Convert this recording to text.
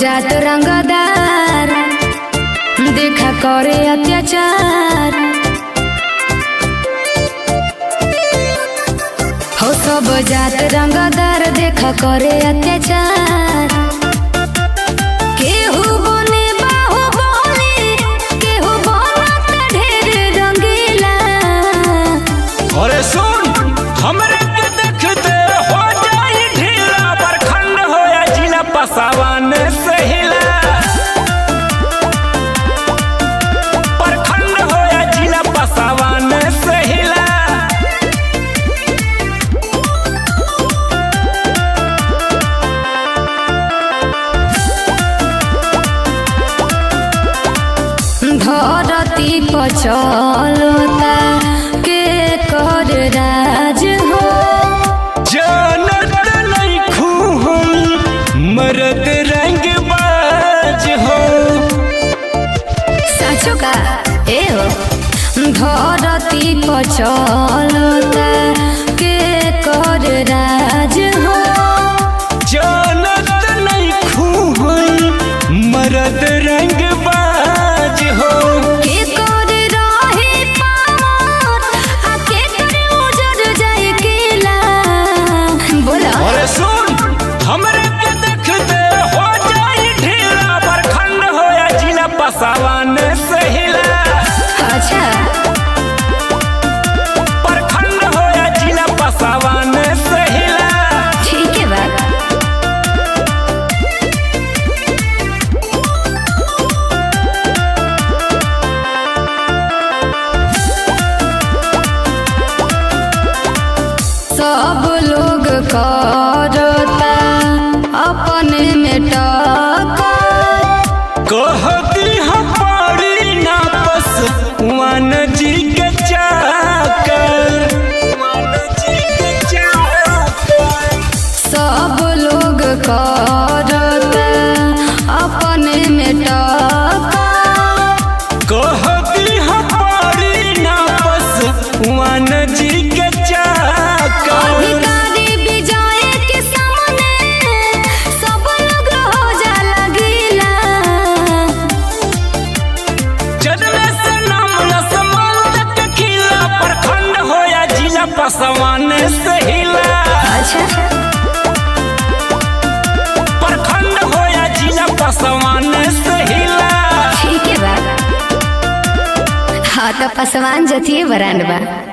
जात रंगदार देखा करे अत्याचार हो सब जात रंगदार देखा करे अत्याचार केहू बने बाहुबली केहू बनत ढेर रंगीला अरे सुन हमरे के देखते हो जाई ढीला प्रखंड हो या जिला पसावान से हिला प्रखंड हो या जिला पसावान से हिला धरती पचलता के कर राज हो जानत नहीं खून मरद रंग बाज हो साचो का ए हो धरती पचलता के कर राज हो जानत नहीं खून मरद रंग बाज हो के कर रहे पार आ के कर उजड़ जाए केला बोला अरे सुन हमरे के देखते हो जाई ढीला प्रखंड हो या जिला पसावान से हिला अच्छा प्रखंड हो या जिला पसावान से हिला ठीक है बात सब लोग करता अपने में टक्कर कहती हम पड़ी ना बस वन जी के चाकर वन जी के चाकर सब लोग करता अपने में टक्कर कहती हम पड़ी ना बस वन जी के चाकर अधिकारी विजय के सामने सब लोग हो जाला गीला जन्मे से नाम लसमान के खिला प्रखंड हो या जिला पसवान से हिला अच्छा प्रखंड हो या जिला पसवान से हिला ठीक है बा हाँ तो पसवान जतिये बरांड बा